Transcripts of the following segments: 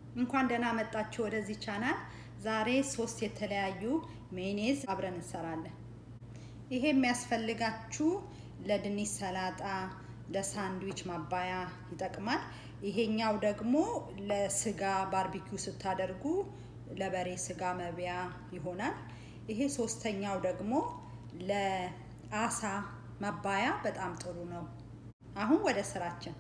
እንኳን ደህና መጣችሁ ወደዚህ ቻናል። ዛሬ ሶስት የተለያዩ ሜኔዝ አብረን እንሰራለን። ይሄ የሚያስፈልጋችሁ ለድንች ሰላጣ፣ ለሳንድዊች ማባያ ይጠቅማል። ይሄኛው ደግሞ ለስጋ ባርቢኪው ስታደርጉ ለበሬ ስጋ መብያ ይሆናል። ይሄ ሶስተኛው ደግሞ ለአሳ መባያ በጣም ጥሩ ነው። አሁን ወደ ስራችን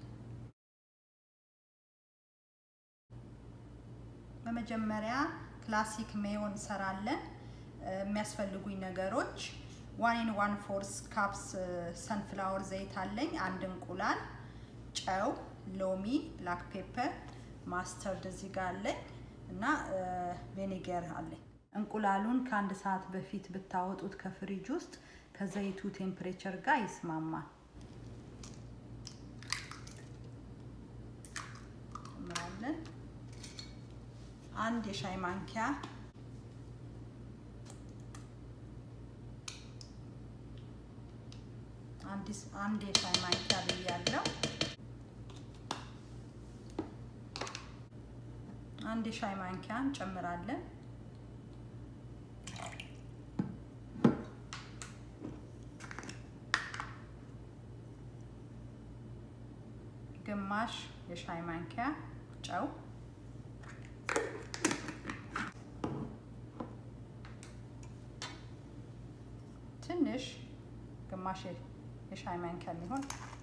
በመጀመሪያ ክላሲክ ሜዮ እንሰራለን። የሚያስፈልጉኝ ነገሮች ዋን ኢን ዋን ፎርስ ካፕስ ሰንፍላወር ዘይት አለኝ፣ አንድ እንቁላል፣ ጨው፣ ሎሚ፣ ብላክ ፔፐር፣ ማስተርድ እዚህ ጋር አለኝ እና ቬኔገር አለኝ። እንቁላሉን ከአንድ ሰዓት በፊት ብታወጡት ከፍሪጅ ውስጥ ከዘይቱ ቴምፕሬቸር ጋር ይስማማል። ጨምራለን አንድ የሻይ ማንኪያ አንድ የሻይ ማንኪያ ብያለሁ። አንድ የሻይ ማንኪያ እንጨምራለን። ግማሽ የሻይ ማንኪያ ጨው ትንሽ ግማሽ የሻይ ማንኪያ የሚሆን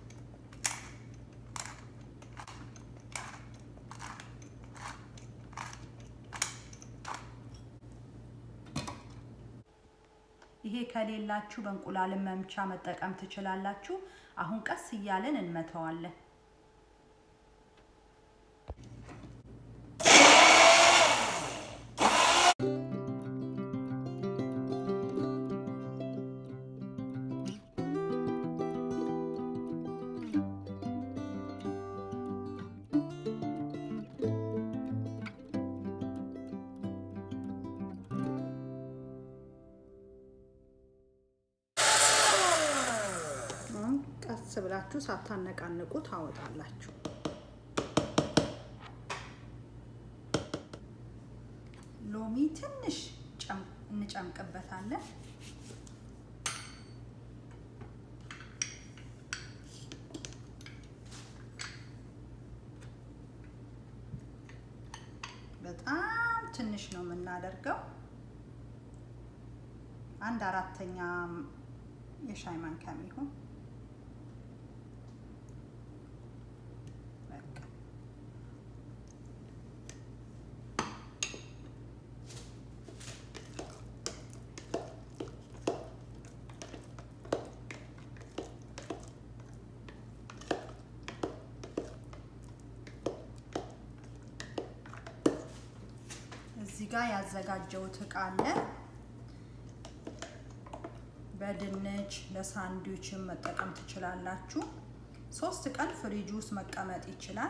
ይሄ ከሌላችሁ በእንቁላልን መምቻ መጠቀም ትችላላችሁ። አሁን ቀስ እያለን እንመተዋለን። ቀስ ብላችሁ ሳታነቃንቁ ታወጣላችሁ። ሎሚ ትንሽ እንጨምቅበታለን። በጣም ትንሽ ነው የምናደርገው። አንድ አራተኛ የሻይ ማንኪያ የሚሆን እዚህ ጋር ያዘጋጀሁት እቃ አለ። በድንች ለሳንድዊችን መጠቀም ትችላላችሁ። ሶስት ቀን ፍሪጅ ውስጥ መቀመጥ ይችላል።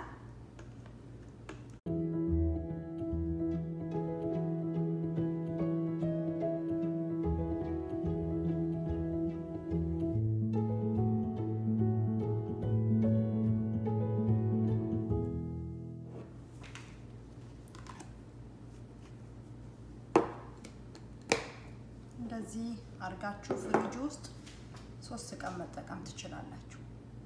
እንደዚህ አድርጋችሁ ፍሪጅ ውስጥ ሶስት ቀን መጠቀም ትችላላችሁ።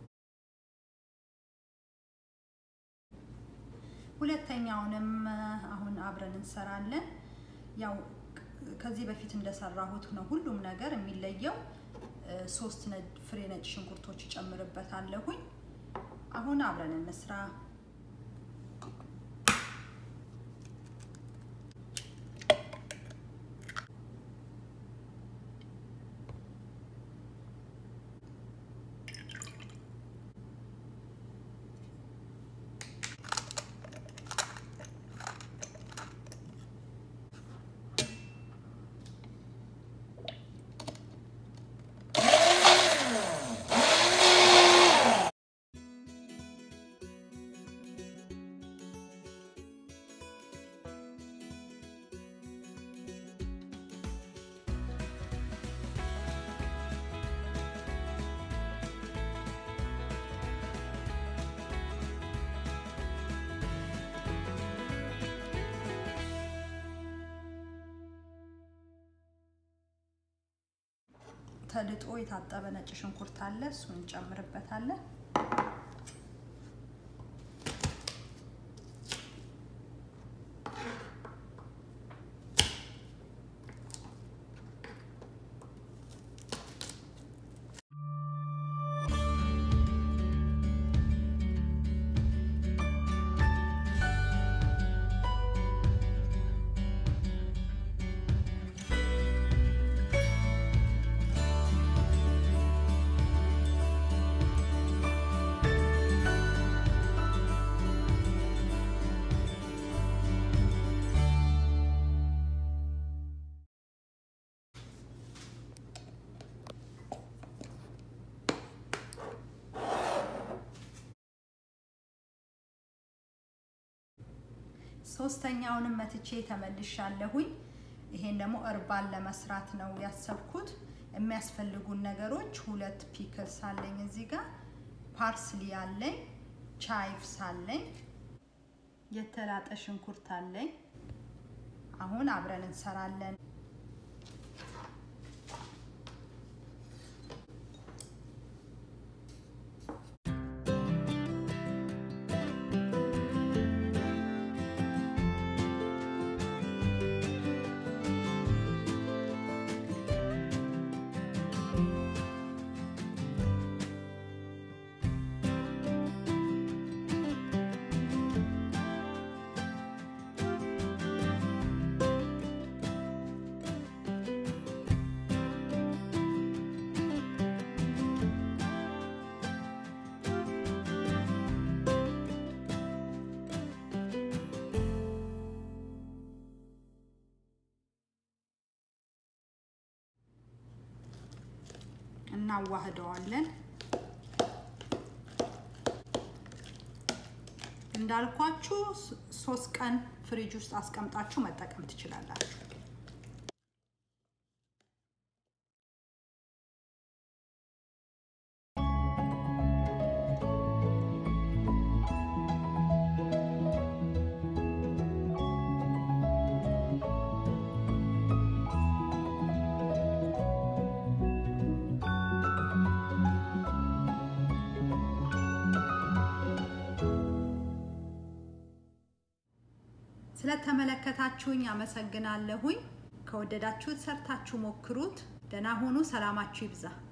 ሁለተኛውንም አሁን አብረን እንሰራለን። ያው ከዚህ በፊት እንደሰራሁት ነው ሁሉም ነገር የሚለየው። ሶስት ፍሬ ነጭ ሽንኩርቶች እጨምርበታለሁኝ። አሁን አብረን እንስራ። ተልጦ የታጠበ ነጭ ሽንኩርት አለ፣ እሱን እንጨምርበታለን። ሶስተኛውንም መትቼ ተመልሻለሁኝ። ይሄን ደግሞ እርባን ለመስራት ነው ያሰብኩት። የሚያስፈልጉን ነገሮች ሁለት ፒክልስ አለኝ እዚህ ጋር፣ ፓርስሊ አለኝ፣ ቻይቭስ አለኝ፣ የተላጠ ሽንኩርት አለኝ። አሁን አብረን እንሰራለን። እናዋህደዋለን። እንዳልኳችሁ ሶስት ቀን ፍሪጅ ውስጥ አስቀምጣችሁ መጠቀም ትችላላችሁ። ስለተመለከታችሁኝ አመሰግናለሁኝ። ከወደዳችሁት ሰርታችሁ ሞክሩት። ደህና ሁኑ። ሰላማችሁ ይብዛ።